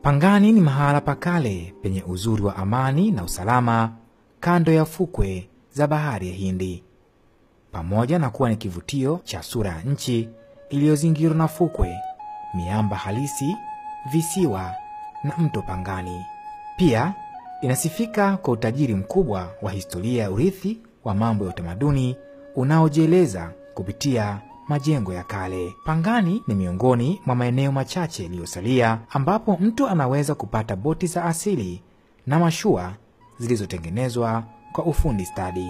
Pangani ni mahala pa kale penye uzuri wa amani na usalama kando ya fukwe za bahari ya Hindi, pamoja na kuwa ni kivutio cha sura ya nchi iliyozingirwa na fukwe, miamba halisi, visiwa na mto Pangani. Pia inasifika kwa utajiri mkubwa wa historia ya urithi wa mambo ya utamaduni unaojieleza kupitia majengo ya kale. Pangani ni miongoni mwa maeneo machache yaliyosalia ambapo mtu anaweza kupata boti za asili na mashua zilizotengenezwa kwa ufundi stadi.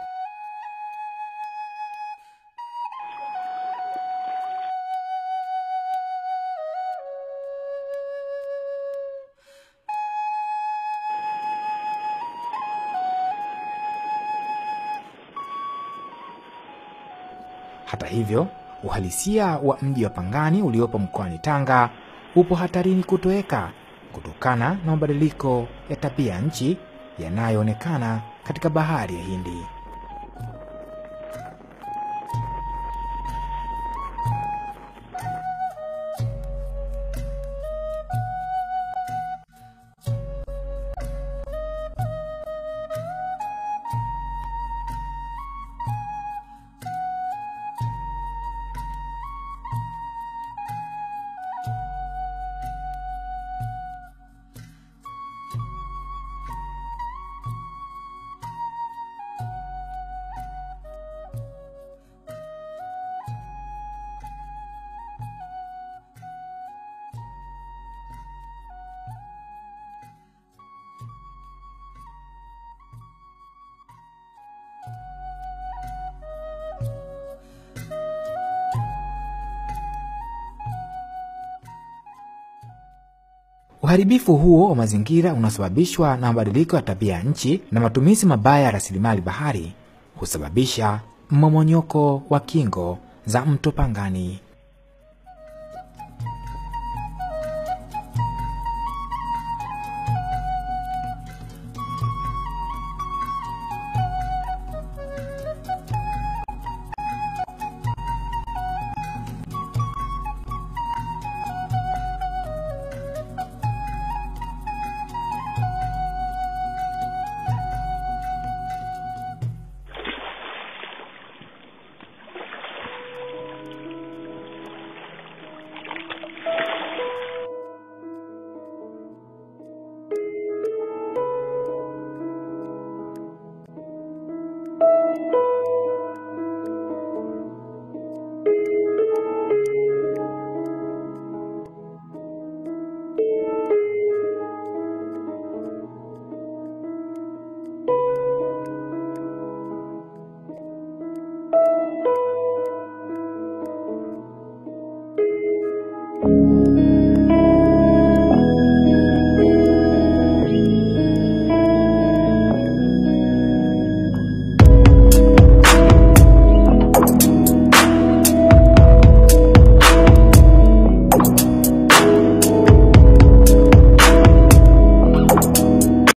Hata hivyo, uhalisia wa mji wa Pangani uliopo mkoani Tanga upo hatarini kutoweka kutokana na mabadiliko ya tabia nchi yanayoonekana katika bahari ya Hindi. Uharibifu huo wa mazingira unaosababishwa na mabadiliko ya tabia ya nchi na matumizi mabaya ya rasilimali bahari husababisha mmomonyoko wa kingo za mto Pangani.